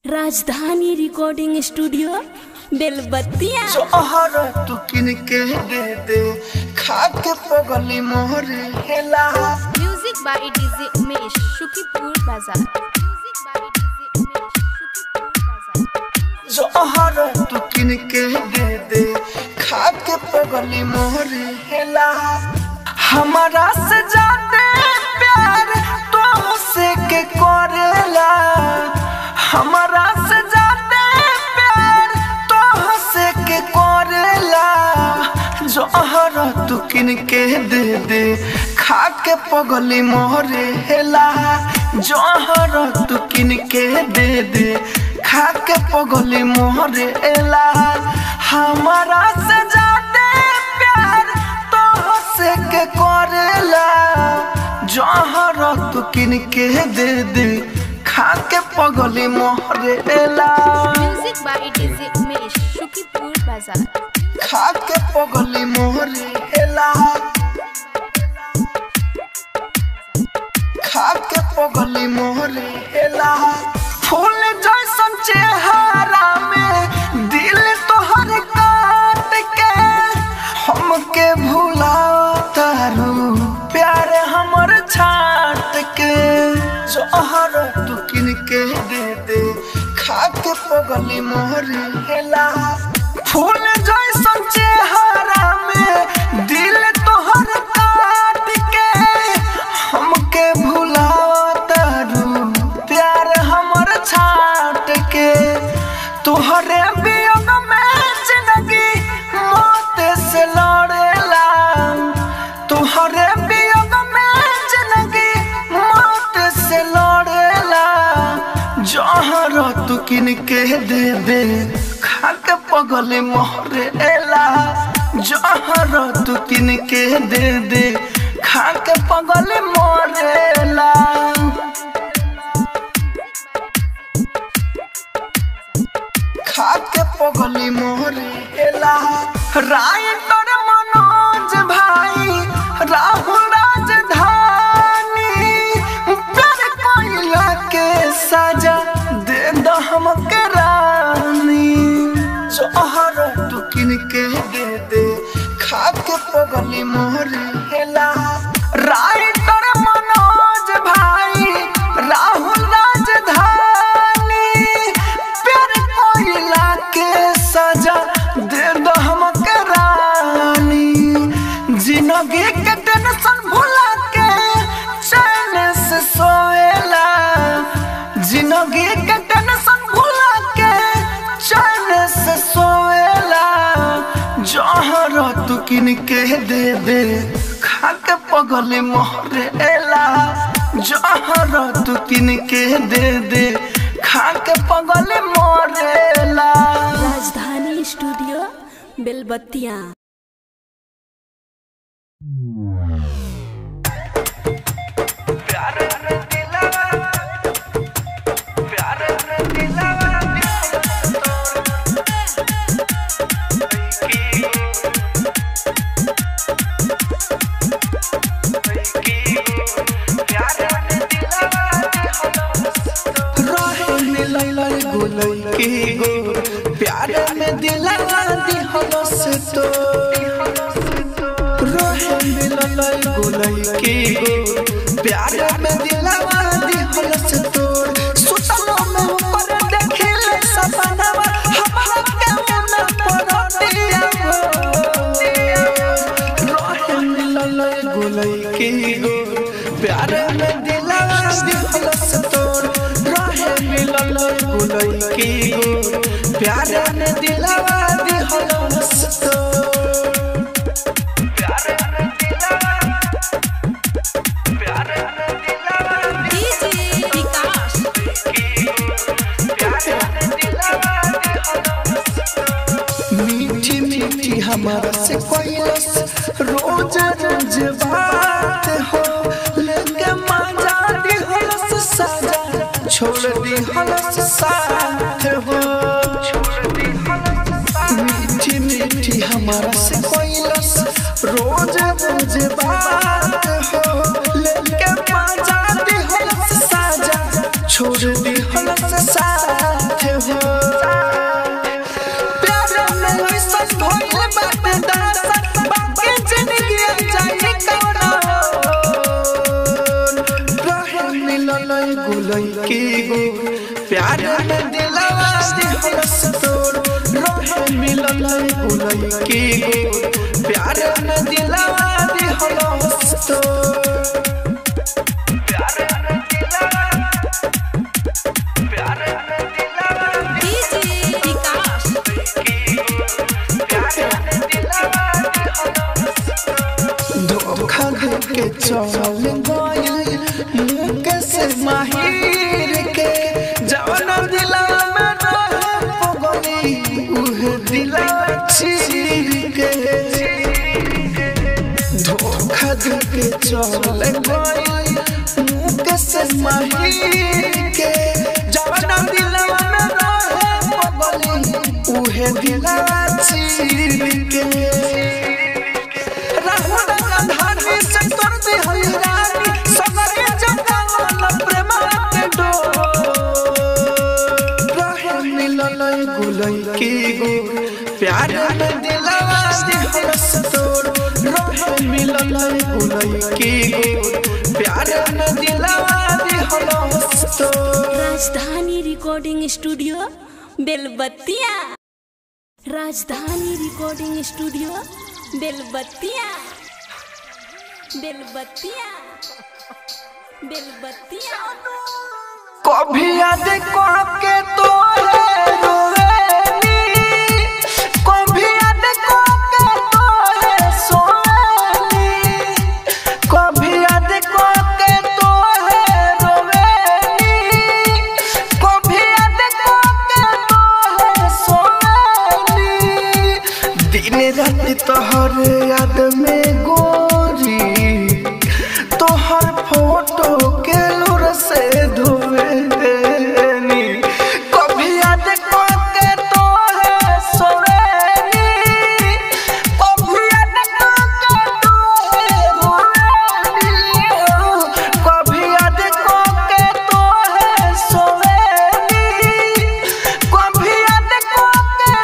राजधानी recording studio बेलबत्तिया जोहर तू किन के दे दे खा के पगली मोहरे हेला music by DJ Umesh Shukipur बाजार music by DJ Umesh Shukipur बाजार जोहर तू किन के दे दे खा के पगली मोहरे हेला हमारा से जाते प्यार तो से के करेला हमारा से जाते प्यार तो से के करेला जोहर तू किन के दे दे खा के पगली मोहरे हेला जोहर तू किन के दे दे खा के पगली मोहरे हेला हमारा से जाते प्यार तो से के करेला जोहर तू किन के दे दे खा के पगली मोहरे हेला music by DJ Umesh Shukipur बाजार खा के पगली मोहरे हेला खा के पगली मोहरे हेला फूल जैसन चेहरा में दिल तोहर काट के हमके भुला तारू प्यार हमर छाट के जोहर तू किन के दे दे खा के पगली मोहरे हेला फूल जैसन चेहरा में दिल तोहर काट के हमके भुला तारू प्यार हमर छाट के तोहरे वियोग में जिंदगी मौत से लड़ेला तोहरे वियोग में जिंदगी मौत से लड़ेला जहर तू किन के दे दे खा के पगले मोहरे एला जहर तू किन के दे दे खा के पगले मोरेला खा के पगली मोहरे एला राइटर मनोज भाई राहुल राजधानी प्यार कोइला के सजा दे दो हमके रानी जोहर तू किन के दे दे खा के पगली मोहरे हेला राइटर मनोज भाई राहुल राजधानी प्यार कोइला के सजा दे दो हमके रानी जिंदगी के टेंशन भुला के चैन से सोएला जिंदगी के टेंशन भुला के चैन से सोएला जहर तू किन के दे दे खा के पगले मोहरे एला जहर तू किन के दे दे खा के पगले मोरेला राजधानी स्टूडियो बेलबत्तिया प्यार में दिलवा प्यार में दिलवा प्यार में दिलवा दिहलो से तो रोहे मिलल गोलई के गो प्यार में दिलवा दिहलो से तो सुतलो में ऊपर देखले सपनावा हमरा के मन पर दिया रोहे मिलल गोलई के गो प्यार में दिलवा दिहलो से तो रोहे मिलल गोलई के गो प्यार में दिलवा दिहलो से तो डीजे विकास मीठी मीठी हमारा से कोयलस रोज रोज बात हो लेके मजा दी हलस साजा छोड़ दी हलस साथ हो मीठी मीठी हमारा से कोयलस रोज रोज बात हो लेके मजा दी हलस साजा छोड़ दी हलस साथ लड़की गो प्यार में दिलवा दिहलस तो प्यार में दिलवा प्यार में दिलवा डीजे विकास धोखा देके चल गइल मुके से माहिर के जवन दिला में रहे पगली उहे दिला चीर के धोखा देके चल गइल मुके से माहिर के जवन दिला में रहे पगली उहे दिला चीर के प्यार में दिलवा दिहलस तोर रहे मिलल गुलई गो प्यार में दिलवा दिहलस तोर राजधानी रिकॉर्डिंग स्टूडियो बेलबत्तिया राजधानी रिकॉर्डिंग स्टूडियो बेलबत्तिया बेलबत्तिया बेलबत्तिया कभी याद करके तो रोवेली कभी याद करके तो सोवेली कभी याद करके तो रोवेली कभी याद करके तो सोवेली दिन रात तोहर याद में गोरी तोहर फोटो के लुर से धुएनी कभी याद करके तोहे सोवेनी कभी याद करके तोहे रोवेनी कभी याद करके तोहे सोवेनी कभी याद करके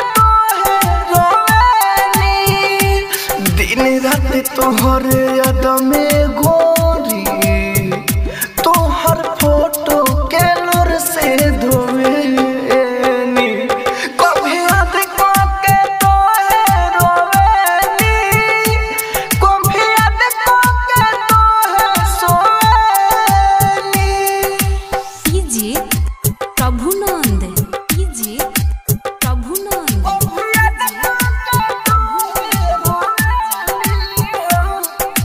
तोहे रोवेनी दिन रात तोहर याद में गोरी तोहर फोटो के लुर से धोवेनी कभी याद करके तोहे रोवेनी कभी याद करके तोहे सोवेनी डीजे प्रभुनंद डीजे प्रभुनंद कभी याद करके तोहे रोवेनी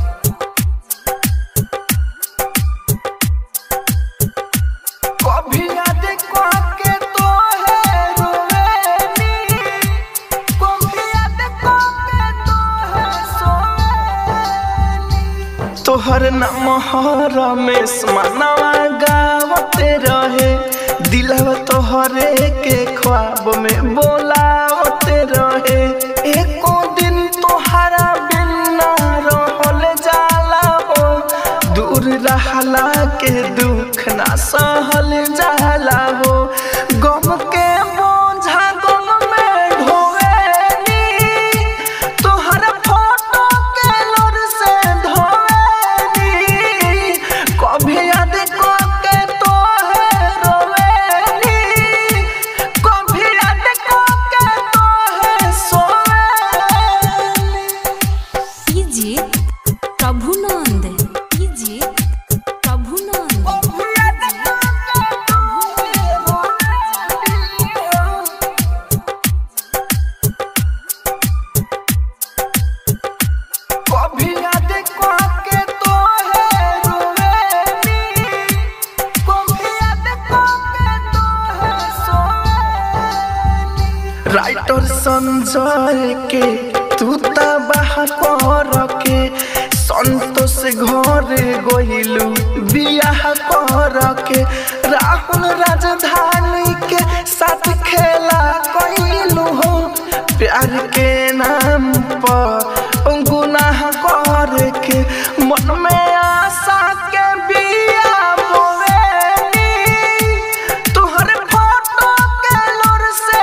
कभी याद करके तोहे रोवेनी कभी याद करके तोहे सोवेनी तोहर नाम रमेश मनवा गावते रहे दिलवा तोहरे के ख्वाब में बोलावते रहे एको दिन तोहरा बिना रहल जाला हो दूर रहला के दुख ना सहल जाला हो गम के बोझा गम में ढोवेनी तोहर फोटो के लोर से धोवेनी कभी याद करके तोहे रोवेनी कभी याद करके तोहे सोवेनी डीजे प्रभुनंद डीजे प्रभुनंद कभी याद करके तोहे रोवेनी कभी याद करके तोहे रोवेनी कभी याद करके तोहे सोवेनी राइटर संजय के तू तबाह कर के संतोष घर गइलू बियाह कर के राहुल राजधानी के साथ खेला कइलू हो प्यार के नाम पर गुनाह कर के मन में आशा के बिया बोवेनी तोहर फोटो के लोर से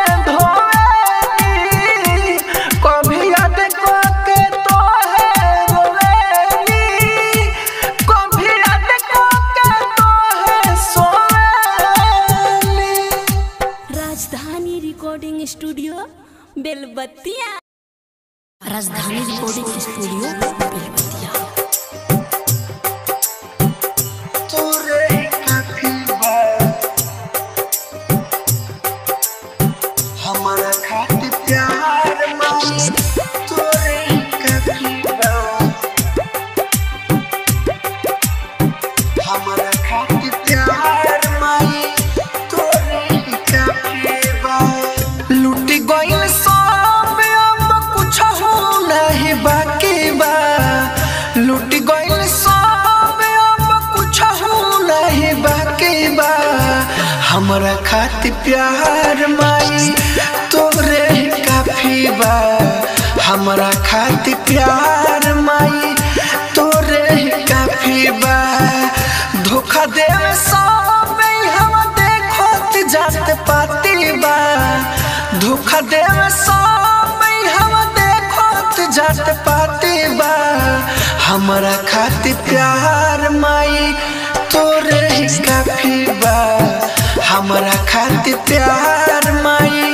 धोवेनी कभी याद करके तोहे रोवेनी कभी याद करके तोहे सोवेनी Rajdhani recording studio Belbattiya studio Belwatiya तोरे ही काफी बा हमारा खातिर प्यार माई तोरे ही काफी बा हमारा खातिर प्यार माई तोरे ही काफी बा लूटी गइल सब अब कुछ हो नहीं बाकी बा लूटी गइल सब अब कुछ हो नहीं बाकी बा हमरा खातिर प्यार माई तोरे ही काफी बा हमरा खातिर प्यार माई तोरे ही काफी बा धोखा देवे सब हम देखत जात पाती बा धोखा देवे सब हम देखत जात पाती बा हमरा खातिर प्यार माई तोरे ही काफी बा हमरा खातिर प्यार माई